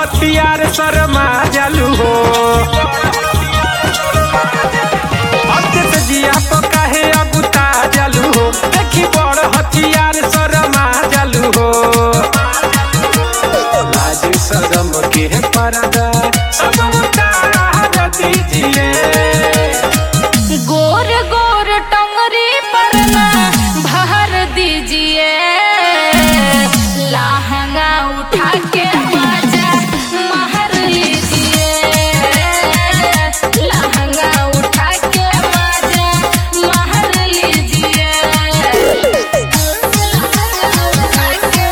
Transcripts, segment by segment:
हथियार शर्मा जालू हो अत्यंत जिया तो काहे अगुता जालू हो देखी बड़ हथियार शर्मा जालू हो लाज शरम के पर्दा सब उतार दीजिए गोर गोर टंगरी पर ना भर दीजिए लहंगा उठा के बाजा महर लीजिए लहंगा उठा के बाजा महर लीजिए लहंगा उठा के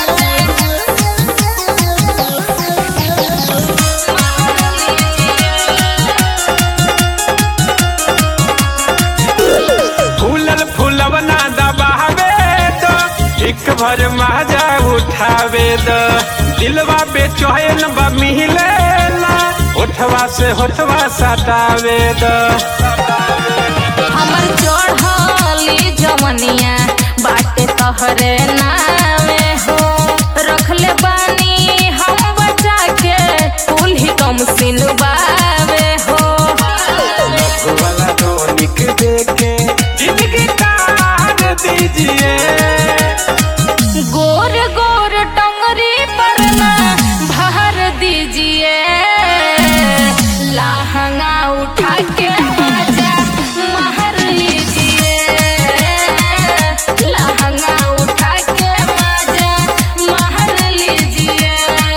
फूलल फूलवना दबावे तो एक भर माजा उठावे द दिलवा बेचैन बा मिलेला होठवा से होठवा सटावे द हमर चढ़ली जवनिया बाटे तहरे नामे हो रखले बानी हम बचा के कुल ही कम सिनबावे हो वाला टॉनिक देके जिंदगी तार दीजिए गोर गोर टंगरी पर ना भर दीजिए लहंगा उठा के बाजा महर लीजिए लहंगा उठा के बाजा महर लीजिए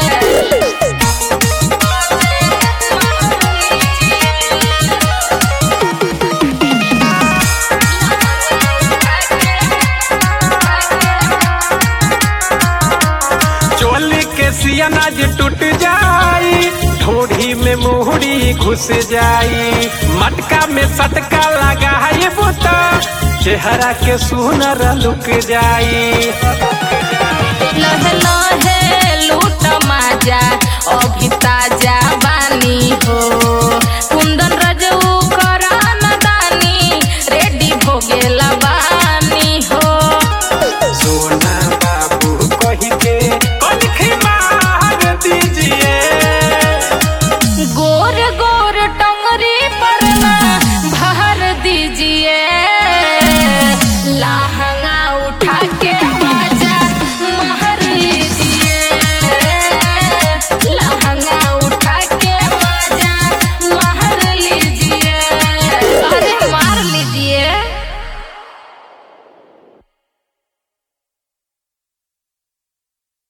चोली के सियनाज टूट जाई ढोढ़ी में मुहरी घुस जाई मटका में सटका लगाई बुता चेहरा के सुनर लुक जाई लहे लहे लूट माजा अभी ताजा बानी हो